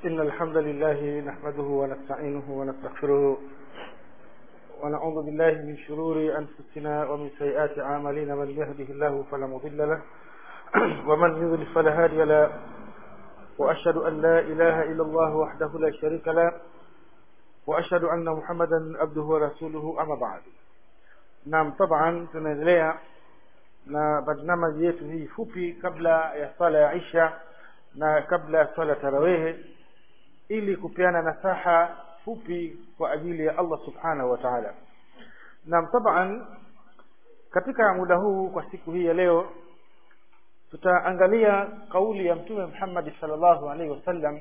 إن الحمد لله نحمده ونستعينه ونستغفره ونعوذ بالله من شرور أنفسنا ومن سيئات أعمالنا من يهده الله فلا مضل له ومن يضلل فلا هادي له وأشهد أن لا إله إلا الله وحده لا شريك له وأشهد أن محمدا عبده ورسوله أما بعد naam taban tunaendelea na barnamaji yetu hii fupi kabla ya sala ya isha na kabla ya swala tarawehe ili kupeana nasaha fupi kwa ajili ya allah subhanahu wa taala naam taban katika muda huu kwa siku hii ya leo tutaangalia kauli ya mtume muhammadi salllahu alaihi wasallam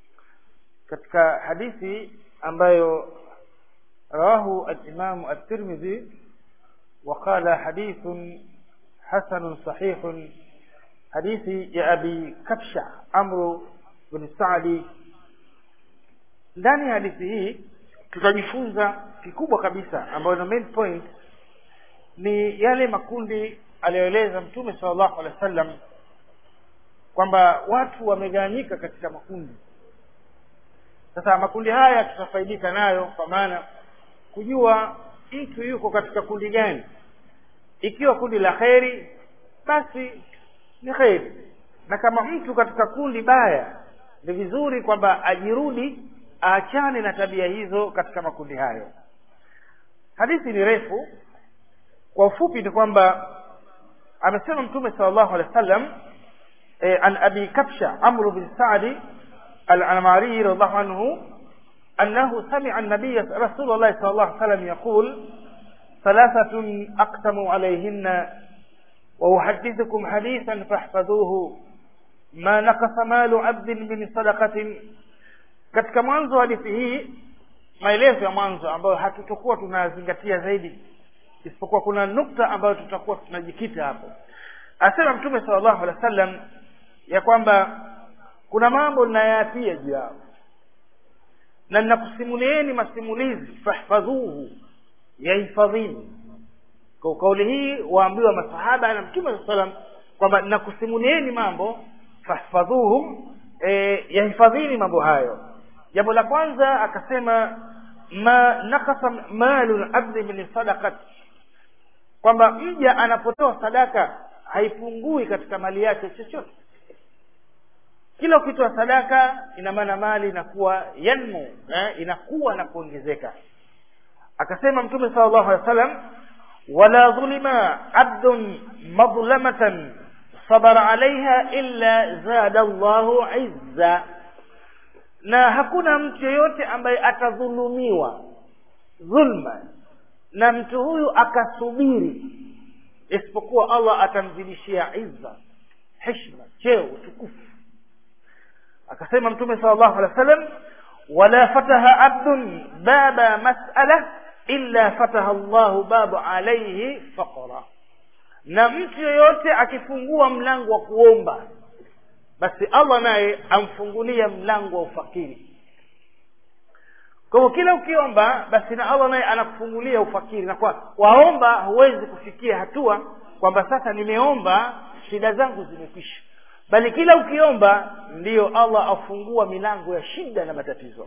katika hadithi ambayo rawahu alimamu at-tirmidhi وقال حديث حسن صحيح حديث يا أبي كبشة عمرو بن سعدي ndani ya hadithi hii tutajifunza kikubwa kabisa ambayo na main point ni yale makundi aliyoeleza mtume sallallahu alaihi wasallam kwamba watu wamegawanyika katika makundi sasa makundi haya tutafaidika nayo kwa maana kujua mtu yuko katika kundi gani ikiwa kundi la kheri basi ni kheri na kama mtu katika kundi baya ni vizuri kwamba ajirudi aachane na tabia hizo katika makundi hayo hadithi ni refu kwa ufupi ni kwamba amesema mtume sallallahu alaihi wasallam e, an abi kabsha amru bin sadi al-anmari radhiallahu anhu أنه سمع النبي رسول الله صلى الله عليه وسلم يقول ثلاثة أقسموا عليهن وأحدثكم حديثا فاحفظوه ما نقص مال عبد من صدقة katika mwanzo hadithi hii maelezo ya mwanzo ambayo hatutokuwa tunazingatia zaidi isipokuwa kuna nukta ambayo tutakuwa tunajikita hapo asema mtume sallallahu alaihi wasallam ya kwamba kuna mambo ninayaapia juu yao na ninakusimulieni masimulizi fahfadhuhu yahifadhini kwa kauli hii waambiwa masahaba na mtume saa salam kwamba ninakusimulieni mambo fahfadhuhu e, yahifadhini mambo hayo jambo la kwanza akasema ma nakasa malu labdi min sadaqat kwamba mja anapotoa sadaka haipungui katika mali yake chochote kila ukitoa sadaka ina maana mali inakuwa yanmu eh, inakuwa na kuongezeka akasema mtume sallallahu alaihi wasallam wala dhulima abdun madlamatan sabara alaiha illa zada Allahu izza na hakuna mtu yeyote ambaye atadhulumiwa dhulma na mtu huyu akasubiri isipokuwa Allah atamzidishia izza heshima cheo utukufu akasema mtume sallallahu alaihi wasallam wala fataha abdun baba mas'ala illa fataha Allahu babu alayhi faqra na mtu yoyote akifungua mlango wa kuomba basi Allah naye amfungulia mlango wa ufakiri kwa hivyo kila ukiomba basi na Allah naye anakufungulia ufakiri na kwa waomba huwezi kufikia hatua kwamba sasa nimeomba shida zangu zimekwisha bali kila ukiomba ndiyo Allah afungua milango ya shida na matatizo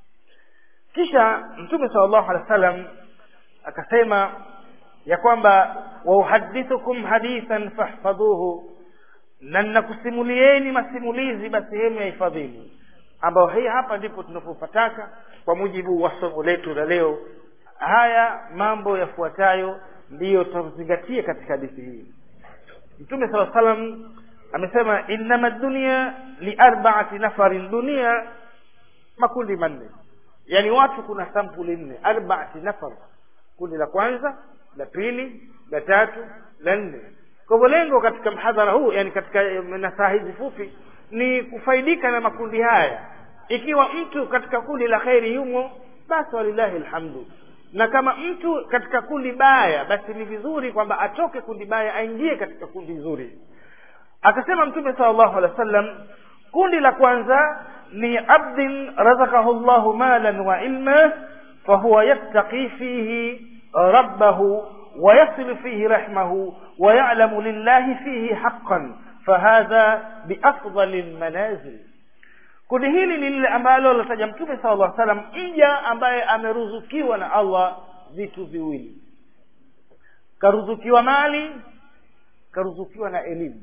kisha mtume sallallahu alaihi wasallam akasema ya kwamba wauhadithukum hadithan fahfadhuhu na ninakusimulieni masimulizi basi hemu ya hifadhini ambayo hii hapa ndipo tunapopataka kwa mujibu wa somo letu la leo haya mambo yafuatayo ndiyo tutazingatia katika hadithi hii mtume sala salam amesema innama dunia liarbaati nafarin dunia makundi manne yani watu kuna sampuli nne arbaati nafar kundi la kwanza la pili la tatu la nne kwa hivyo lengo katika mhadhara huu yani katika nasaha hizi fupi ni kufaidika na makundi haya ikiwa mtu katika kundi la kheri yumo basi walillahi alhamdu na kama mtu katika kundi baya basi ni vizuri kwamba atoke kundi baya aingie katika kundi zuri akasema mtume sallallahu alaihi wasallam kundi la kwanza ni abdin razakahu llahu malan wa ilma fahuwa yattaqi fihi rabbahu ويصل فيه رحمه ويعلم لله فيه حقا فهذا بأفضل المنازل kundi hili ni lile ambalo lataja mtume sala llah salam mja ambaye ameruzukiwa na allah vitu viwili karuzukiwa mali karuzukiwa na elimu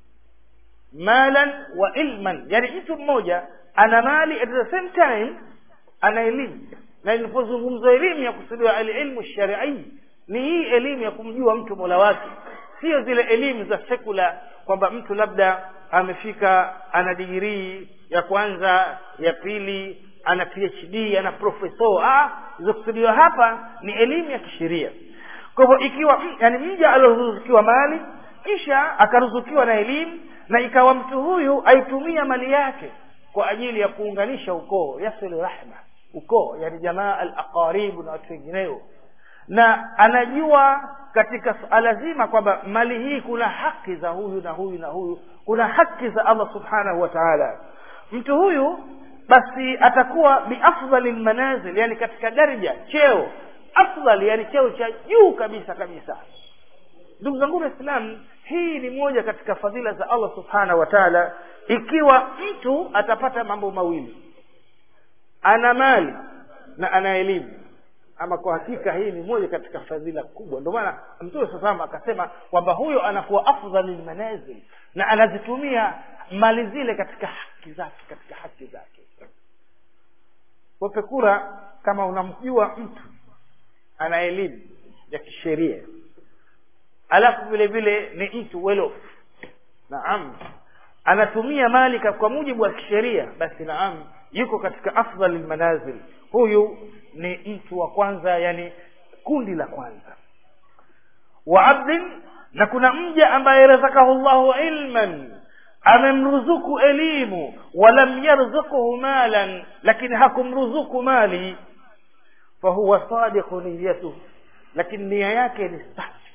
malan wa ilman yani mtu mmoja ana mali at the same time ana elimu na ilipozungumzwa elimu ya kusudiwa alilmu sharii ni hii elimu ya kumjua mtu mola wake sio zile elimu za sekula kwamba mtu labda amefika ana digirii ya kwanza ya pili ana phd ana profeso ah zilizokusudiwa hapa ni elimu ya kisheria kwa hivyo ikiwa yani mja alioruzukiwa mali kisha akaruzukiwa na elimu na ikawa mtu huyu aitumia mali yake kwa ajili ya kuunganisha ukoo yasilu rahma ukoo yani jamaa al aqaribu na watu wengineo na anajua katika suala zima kwamba mali hii kuna haki za huyu na huyu na huyu kuna haki za allah subhanahu wa taala mtu huyu basi atakuwa biafdhali lmanazil yani katika daraja cheo afdal yani cheo cha juu kabisa kabisa ndugu zangu waislamu hii ni moja katika fadhila za allah subhanahu wa taala ikiwa mtu atapata mambo mawili ana mali na ana elimu ama kwa hakika hii ni moja katika fadhila kubwa ndio maana mtume saa salama akasema kwamba huyo anakuwa afdhali lmanazil na anazitumia mali zile katika haki zake katika haki zake wape kura kama unamjua mtu ana elimu ya kisheria alafu vile vile ni mtu well off naam anatumia mali kwa mujibu wa kisheria basi naam yuko katika afdhal lmanazil huyu ni mtu wa kwanza yani kundi la kwanza wa abdin na kuna mja ambaye razakahu llahu ilman amemruzuku elimu walam yarzukuhu malan lakini hakumruzuku mali fahuwa sadiqu niyatuh lakini nia yake ni safi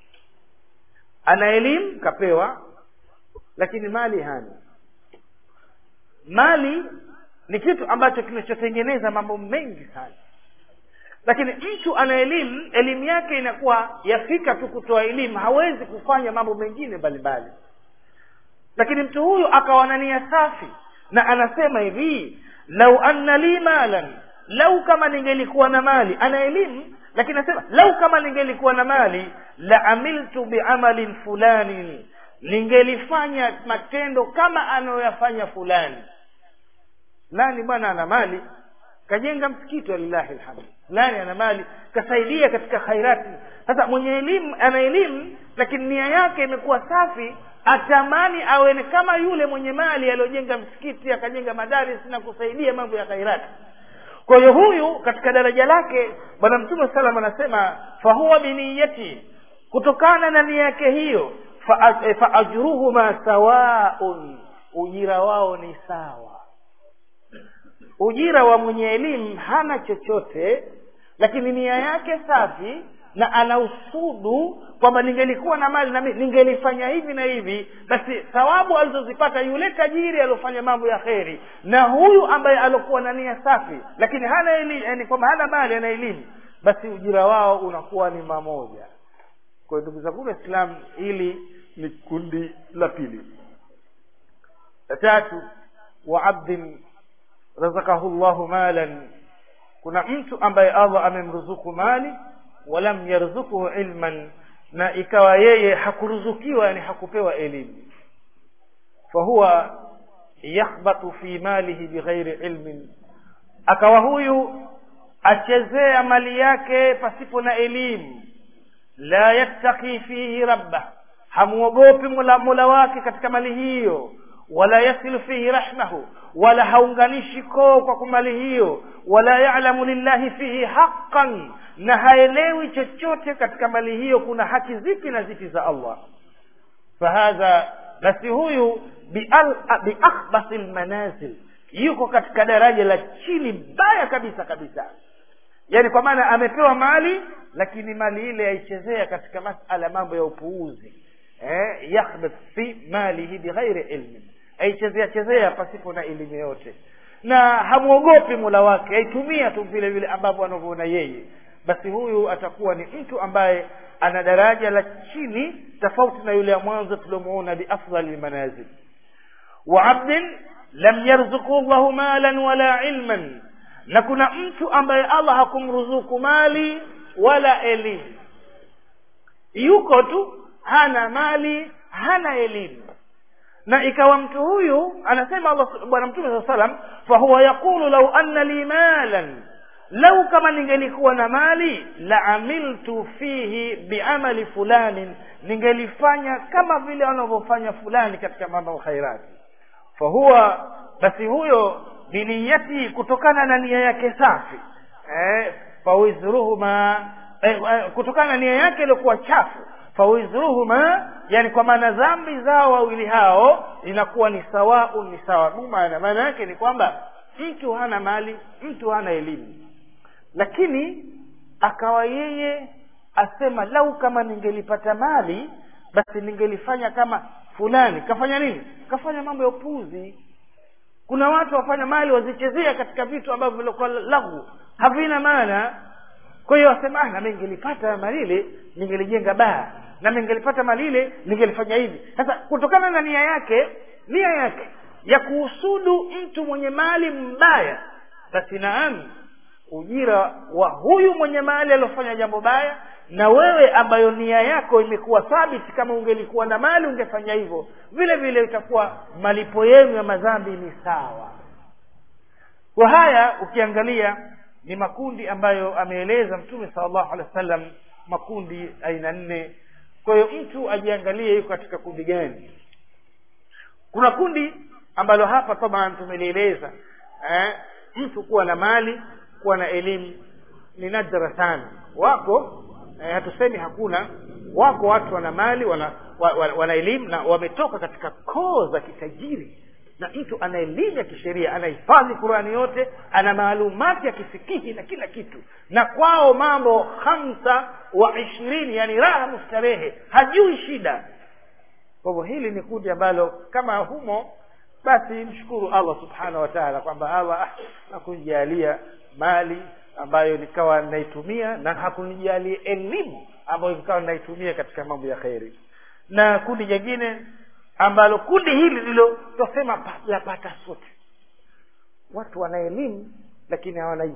ana elimu kapewa lakini mali hana mali ni kitu ambacho kinachotengeneza mambo mengi sana lakini mtu ana elimu elimu yake inakuwa yafika tu kutoa elimu hawezi kufanya mambo mengine mbalimbali lakini mtu huyu akawa na nia safi na anasema hivi lau anna li malan lau kama ningelikuwa na mali ana elimu lakini anasema lau kama ningelikuwa na mali la amiltu biamalin fulanin ningelifanya matendo kama anayoyafanya fulani nani bwana ana mali kajenga msikiti walillahi lhamdu fulani ana mali kasaidia katika khairati sasa mwenye elimu ana elimu lakini nia yake imekuwa safi atamani awe ni kama yule mwenye mali aliyojenga msikiti akajenga madaris na kusaidia mambo ya khairati kwa hiyo huyu katika daraja lake bwana mtume salam anasema fahuwa biniyati kutokana na nia yake hiyo faajruhuma fa sawaun ujira wao ni sawa ujira wa mwenye elimu hana chochote lakini nia yake safi na ana usudu kwamba ningelikuwa na mali nami ningelifanya hivi na hivi basi thawabu alizozipata yule tajiri aliofanya mambo ya kheri na huyu ambaye aliokuwa na nia safi lakini hana elimu yani kwamba hana mali ana elimu basi ujira wao unakuwa ni mamoja kwa ndugu zangu waislamu hili ni kundi la pili la tatu wa abdin razakahu llahu malan kuna mtu ambaye allah amemruzuku mali walam yarzukuhu ilman na ikawa yeye hakuruzukiwa yani hakupewa elimu fahuwa yakhbatu fi malihi bighairi ilmin akawa huyu achezea mali yake pasipo na elimu la yattaqi fihi rabbah hamuogopi mola, mola wake katika mali hiyo wala yasilu fihi rahmahu wala haunganishi koo kwa kumali hiyo wala yalamu lillahi fihi haqqan na haelewi chochote katika mali hiyo kuna haki zipi na zipi za allah fahadha basi huyu biakhbasi lmanazil yuko katika daraja la chini baya kabisa kabisa yaani kwa maana amepewa mali lakini mali ile aichezea katika masala mambo ya upuuzi eh, yakhbit fi malihi bighairi ilmin aichezea chezea pasipo na elimu yote na hamwogopi mula wake aitumia tu vile vile ambavyo anavyoona yeye basi huyu atakuwa ni mtu ambaye ana daraja la chini tofauti na yule ya mwanzo tuliomuona biafdhali lmanazil wa abdin lam yarzuku llahu malan wala ilman na kuna mtu ambaye allah hakumruzuku mali wala elimu yuko tu hana mali hana elimu na ikawa mtu huyu anasema allah bwana mtume saa salam fahuwa yaqulu lau anna li malan lau kama ningelikuwa na mali la amiltu fihi biamali fulanin ningelifanya kama vile wanavyofanya fulani katika mambo ya khairati fahuwa basi huyo biniyati kutokana na nia yake safi eh, fawizruhuma eh, eh, kutokana na nia yake iliyokuwa chafu fawizruhuma yani kwa maana dhambi zao wawili hao inakuwa ni sawaun ni sawa maana maana yake ni kwamba mtu hana mali mtu hana elimu lakini akawa yeye asema lau kama ningelipata mali basi ningelifanya kama fulani kafanya nini kafanya mambo ya upuzi kuna watu wafanya mali wazichezea katika vitu ambavyo vilikuwa lahu havina maana kwa hiyo wasema ah, nami ningelipata mali ile ningelijenga baa na ningelipata mali ile ningelifanya hivi sasa kutokana na nia yake nia yake ya kuhusudu mtu mwenye mali mbaya basi naam ujira wa huyu mwenye mali aliofanya jambo baya na wewe ambayo nia yako imekuwa thabiti kama ungelikuwa na mali ungefanya hivyo vile vile itakuwa malipo yenu ya madhambi ni sawa kwa haya ukiangalia ni makundi ambayo ameeleza mtume salllahu alehi wa sallam makundi aina nne kwa hiyo mtu ajiangalie yuko katika kundi gani kuna kundi ambalo hapa taban tumelieleza eh, mtu kuwa na mali kuwa na elimu ni nadra sana wako eh, hatusemi hakuna wako watu wana mali wana, wa, wa, wana elimu na wametoka katika koo za kitajiri na mtu ana elimu ya kisheria anahifadhi qurani yote ana maalumati ya kisikihi na kila kitu na kwao mambo hamsa wa ishirini yani raha mustarehe hajui shida kwa hivyo hili ni kundi ambalo kama humo basi mshukuru allah subhanahu wa taala kwamba allah ah, hakunijalia mali ambayo nikawa naitumia na hakunijalia elimu ambayo nikawa naitumia katika mambo ya kheri na kundi jingine ambalo kundi hili ndilo twasema lapata sote watu wana elimu lakini hawana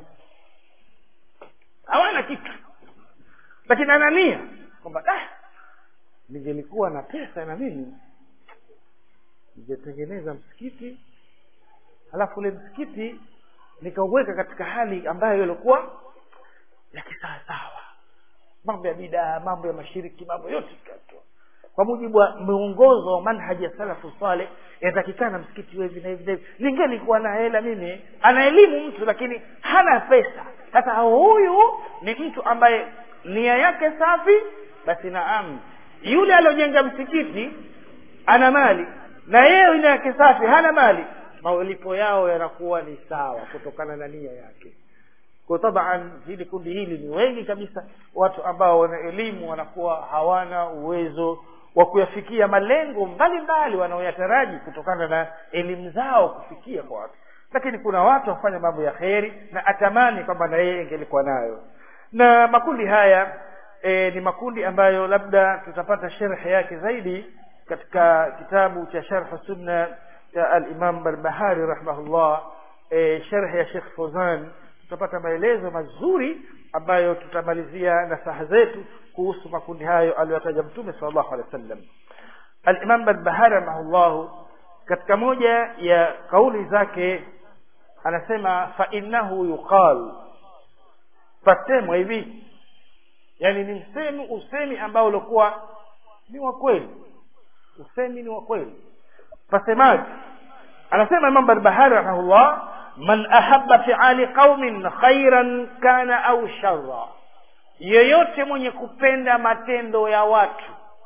hawana kitu lakini ana nia kwamba ah, ningelikuwa na pesa na mimi ningetengeneza msikiti halafu ule msikiti nikauweka katika hali ambayo ilikuwa ya kisawasawa mambo ya bidaa mambo ya mashiriki mambo yote tukatoa kwa mujibu wa mwongozo wa manhaji ya salafu saleh inatakikana msikiti uwe hivi na hivi na hivi ningelikuwa na hela mimi ana elimu mtu lakini hana pesa sasa huyu ni mtu ambaye nia yake safi basi naam yule aliojenga msikiti ana mali na yeye nia yake safi hana mali malipo yao yanakuwa ni sawa kutokana na nia yake kwa taban hili kundi hili ni wengi kabisa watu ambao wana elimu wanakuwa hawana uwezo wa kuyafikia malengo mbalimbali wanaoyataraji kutokana na elimu zao kufikia kwa watu lakini kuna watu wafanya mambo ya kheri na atamani kwamba na yeye ingelikuwa nayo na makundi haya e, ni makundi ambayo labda tutapata sherhe yake zaidi katika kitabu cha sharh sunna cha alimam barbahari rahimahullah e, sherhe ya shekh fozan tutapata maelezo mazuri ambayo tutamalizia nasaha zetu kuhusu makundi hayo aliyotaja mtume sal llahu alehi wa sallam alimam barbahari rahimahullahu katika moja ya kauli zake anasema fainnahu yuqal pasemwa hivi yani ni msemi usemi ambao ulikuwa ni wa kweli usemi ni wa kweli pasemaje anasema imam barbahari rahimahullah man ahabba fiali qaumin khairan kana au sharra yeyote mwenye kupenda matendo ya watu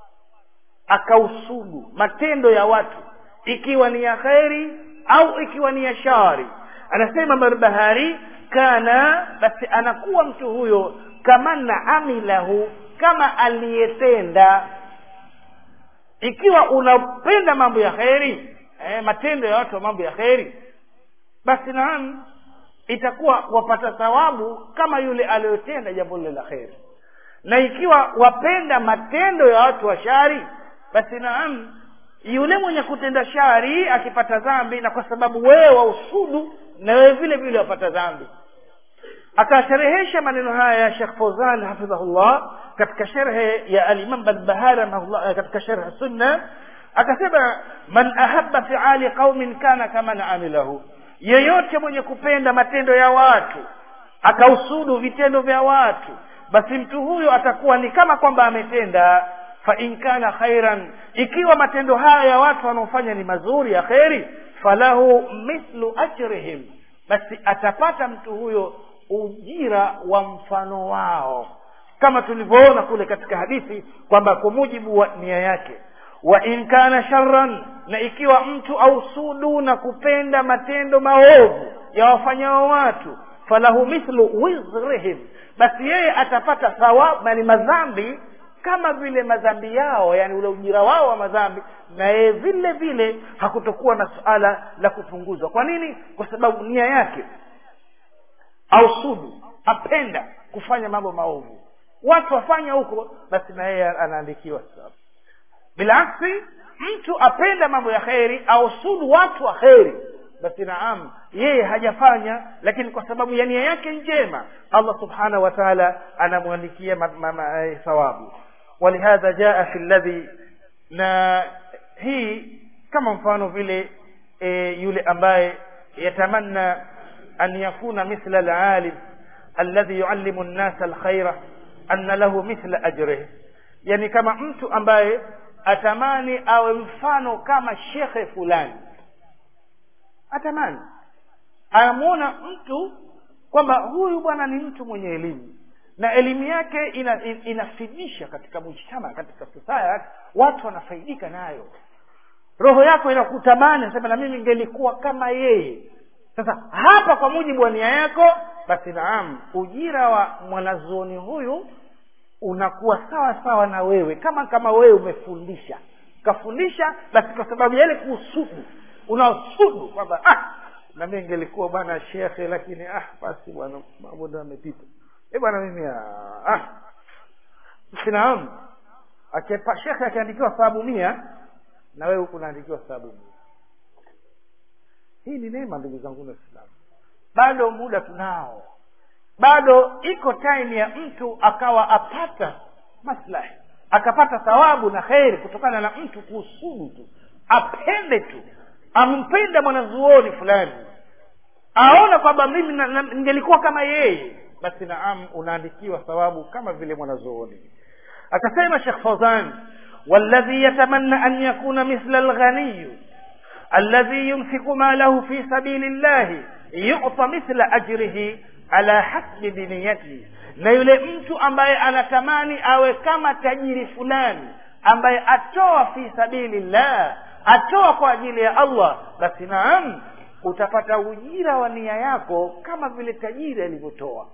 akausudu matendo ya watu ikiwa ni ya kheri au ikiwa ni ya shari anasema barbahari kana basi anakuwa mtu huyo kaman amilahu kama aliyetenda ikiwa unapenda mambo ya kheri eh, matendo ya watu wa mambo ya kheri basi naam itakuwa wapata thawabu kama yule aliyotenda jambo lile la kheri na ikiwa wapenda matendo ya watu wa shari basi naam yule mwenye kutenda shari akipata dhambi na kwa sababu wewe wausudu na wewe vile vile wapata dhambi akasherehesha maneno haya ya Sheikh Fauzan hafidhahullah katika sherhe ya al-Imam Barbahari rahimahullah katika sherhe sunna akasema man ahabba fi'ali qaumin kana kama amilahu yeyote mwenye kupenda matendo ya watu akausudu vitendo vya watu basi mtu huyo atakuwa ni kama kwamba ametenda fa in kana khairan ikiwa matendo haya ya watu wanaofanya ni mazuri ya kheri falahu mithlu ajrihim basi atapata mtu huyo ujira wa mfano wao kama tulivyoona kule katika hadithi kwamba kwa mujibu wa nia yake wa in kana sharran na ikiwa mtu ausudu na kupenda matendo maovu ya wafanyao watu falahu mithlu wizrihim basi yeye atapata thawabu yani madhambi kama vile madhambi yao yani ule ujira wao wa madhambi na yeye vile vile hakutokuwa na suala la kupunguzwa kwa nini kwa sababu nia yake ausudu apenda kufanya mambo maovu watu wafanya huko basi na yeye anaandikiwa sababu bilaksi mtu apenda mambo ya kheri ausudu watu wa kheri basi naam yeye hajafanya lakini kwa sababu ya nia yake njema allah subhanahu wa taala anamwandikia thawabu walihadha jaa fi ladhi na hii kama mfano vile e, yule ambaye yatamanna an yakuna mithla alalim alladhi yuallimu nnasa alkhaira anna lahu mithla ajrihi yani kama mtu ambaye atamani awe mfano kama shekhe fulani atamani anamwona mtu kwamba huyu bwana ni mtu mwenye elimu na elimu yake ina, in, inafidisha katika mujtama katika society watu wanafaidika nayo roho yako inakutamani nasema na mimi ngelikuwa kama yeye sasa hapa kwa mujibu wa nia yako basi naam ujira wa mwanazuoni huyu unakuwa sawa sawa na wewe kama kama wewe umefundisha ukafundisha basi kwa sababu ya ile kuusudu unaosudu kwamba ah na mimi ngelikuwa bwana shekhe lakini ah basi bwana mambo ndio yamepita eh bwana mimi ah sinaam akipa shekhe akiandikiwa sababu mia na wewe huku unaandikiwa sababu mia hii ni neema ndugu zangu waislamu bado muda tunao bado iko time ya mtu akawa apata maslahi akapata thawabu na kheri kutokana na mtu kuusudu tu apende tu ampenda mwanazuoni fulani aona kwamba mimi ningelikuwa kama yeye basi naam unaandikiwa thawabu kama vile mwanazuoni akasema shekh fauzan والذي يتمنى أن يكون مثل الغني الذي ينفق ماله في سبيل الله يعطى مثل أجره ala hasbi biniyati na yule mtu ambaye anatamani awe kama tajiri fulani ambaye atoa fi sabilillah atoa kwa ajili ya allah basi naam utapata ujira wa nia yako kama vile tajiri alivyotoa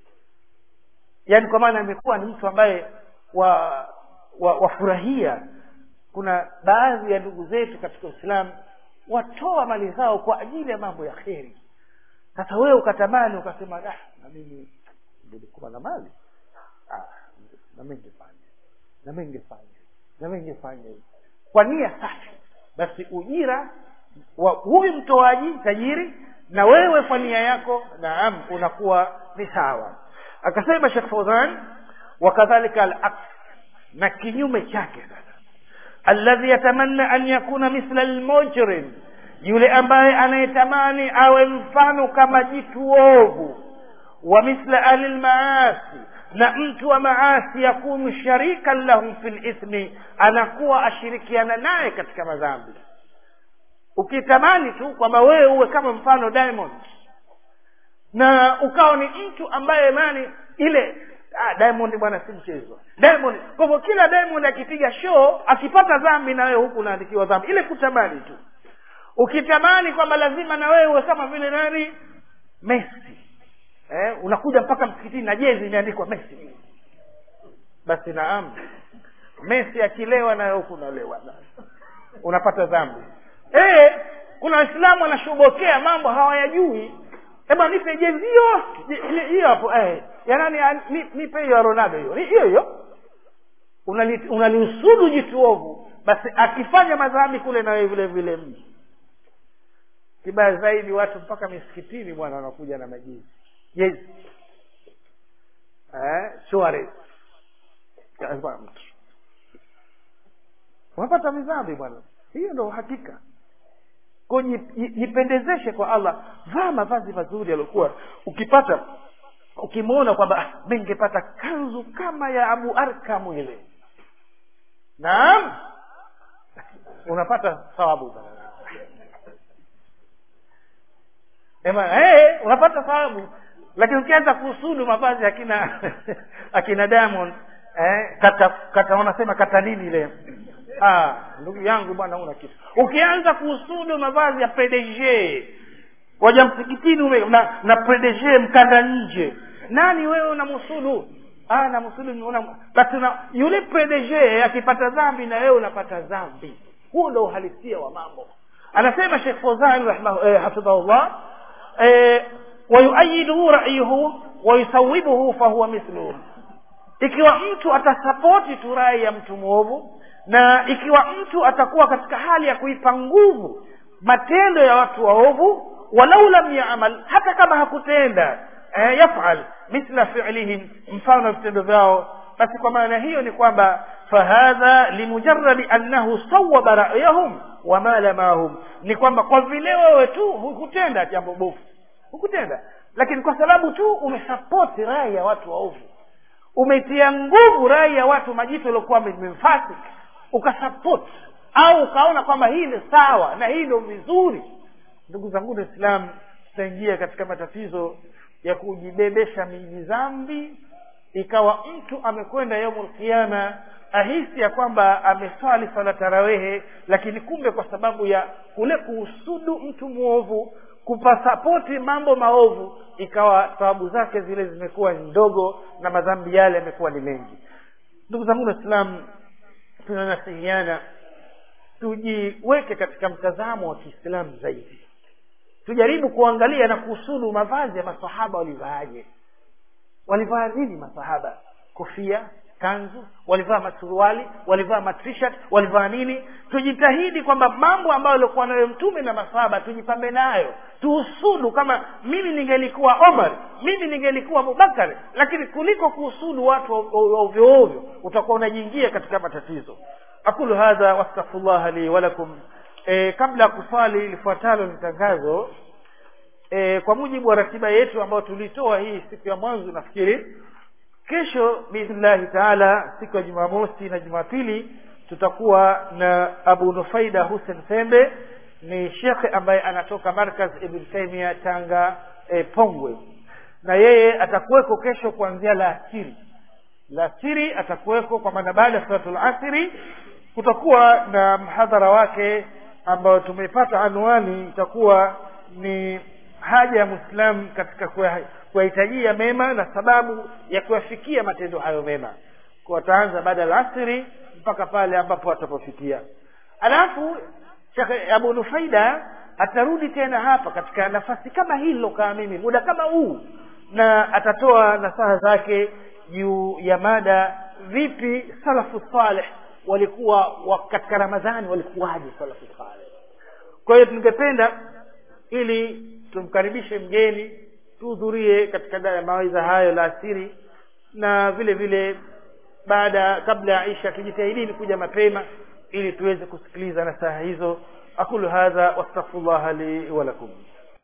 yaani kwa maana amekuwa ni mtu ambaye wa wafurahia wa kuna baadhi ya ndugu zetu katika uislamu watoa mali zao kwa ajili ya mambo ya kheri sasa wewe ukatamani ukasema ah na mimi nilikuwa na mali ah na mimi ningefanya na mimi ningefanya na mimi ningefanya hivi kwa nia safi basi ujira wa huyu mtoaji tajiri na wewe kwa nia yako naam unakuwa ni sawa akasema Sheikh Fauzan wakadhalika al-aks na kinyume chake sasa alladhi yatamanna an yakuna mithla al-mujrim yule ambaye anayetamani awe mfano kama jitu ovu wa mithla ahli lmaasi na mtu wa maasi yakunu sharikan lahum fi lithmi anakuwa ashirikiana naye katika madhambi ukitamani tu kwamba wewe uwe kama mfano diamond na ukawa ni mtu ambaye mani ile ah, diamond bwana si mchezo diamond kwa hivyo kila diamond akipiga show akipata dhambi na wewe huku unaandikiwa dhambi ile kutamani tu ukitamani kwamba lazima na wewe uwe kama vile nani messi eh, unakuja mpaka msikitini na jezi imeandikwa messi basi naam messi akilewa na wewe huku unalewa unapata dhambi eh, kuna waislamu wanashobokea mambo hawayajui eba nipe jezi hiyo hiyo hapo eh, ya nani nipe hiyo ya ronaldo hiyo hiyo hiyo unaliusudu unali jituovu basi akifanya madhambi kule na wewe vile vile mji kibaya zaidi watu mpaka misikitini bwana wanakuja na majezi jezi eh, Suarez mtu unapata midhambi bwana hiyo ndo uhakika ko jipendezeshe kwa allah vaa mavazi mazuri yaliokuwa ukipata ukimwona kwamba ah, mi ningepata kanzu kama ya abu arkamu ile naam unapata thawabu ema hey, unapata thawabu lakini ukianza kusudu mavazi akina akina diamond eh, kata kata wanasema kata nini ile ah, ndugu yangu bwana una kitu ukianza kusudu mavazi ya pdg waja msikitini ume na, na pdg mkanda nje nani wewe unamsudu ah namsudu una basi na yule pdg akipata dhambi na wewe unapata dhambi huo ndo uhalisia wa mambo anasema shekh fozan eh, hafidhahullah eh, wayuayiduhu ra'yuhu wayusawibuhu fahuwa mithluhu ikiwa mtu atasapoti tu rai ya mtu mwovu na ikiwa mtu atakuwa katika hali ya kuipa nguvu matendo ya watu waovu walau lam yamal hata kama hakutenda eh, yafal mithla fi'lihim mfano wa vitendo vyao basi kwa maana hiyo ni kwamba fahadha limujarradi annahu sawaba ra'yahum wama lamahum ni kwamba kwa vile wewe tu hukutenda jambo bovu hukutenda lakini kwa sababu tu umesapoti rai ya watu waovu umeitia nguvu rai ya watu majito yaliokuwa memfasik ukasapoti au ukaona kwamba hii ni sawa na hii ndio vizuri ndugu zangu waislamu tutaingia katika matatizo ya kujibebesha miji dhambi ikawa mtu amekwenda yaumul qiyama ahisi ya kwamba ameswali swala tarawehe lakini kumbe kwa sababu ya kule kuhusudu mtu mwovu kupasapoti mambo maovu ikawa thawabu zake zile zimekuwa ndogo na madhambi yale yamekuwa ni mengi ndugu zangu waislamu tunanasihiana tujiweke katika mtazamo wa kiislamu zaidi tujaribu kuangalia na kuhusudu mavazi ya masahaba walivaaje walivaa nini masahaba kofia kanzu walivaa masuruali walivaa matshirt walivaa nini tujitahidi kwamba mambo ambayo alikuwa nayo mtume na masahaba tujipambe nayo tuhusudu kama mimi ningelikuwa omar mimi ningelikuwa abubakar lakini kuliko kuhusudu watu ovyo ovyo utakuwa unajiingia katika matatizo aqulu hadha wastaghfirullah li walakum e, kabla ya kuswali lifuatalo ni tangazo e, kwa mujibu wa ratiba yetu ambayo tulitoa hii siku ya mwanzo nafikiri kesho biidhnillahi taala siku ya jumamosi na jumapili tutakuwa na abu nufaida hussein sembe ni shekhe ambaye anatoka markaz ibn taimia tanga e, pongwe na yeye atakuweko kesho kuanzia la asiri la asiri atakuweko kwa maana baada ya salatul asiri kutakuwa na mhadhara wake ambayo tumepata anwani itakuwa ni haja ya mwislamu katika kuyahitajia mema na sababu ya kuyafikia matendo hayo mema kwa ataanza baada ya asiri mpaka pale ambapo atapofikia alafu shekhe abu nufaida atarudi tena hapa katika nafasi kama hii nilokaa mimi muda kama huu na atatoa nasaha zake juu ya mada vipi salafu saleh walikuwa wa katika ramadhani walikuwaje salafu saleh kwa hiyo tungependa ili tumkaribishe mgeni tuhudhurie katika mawaidha hayo la asiri na vile vile baada kabla ya isha tujitahidini kuja mapema ili tuweze kusikiliza nasaha hizo aqulu hadha wastaghfirullah li wa lakum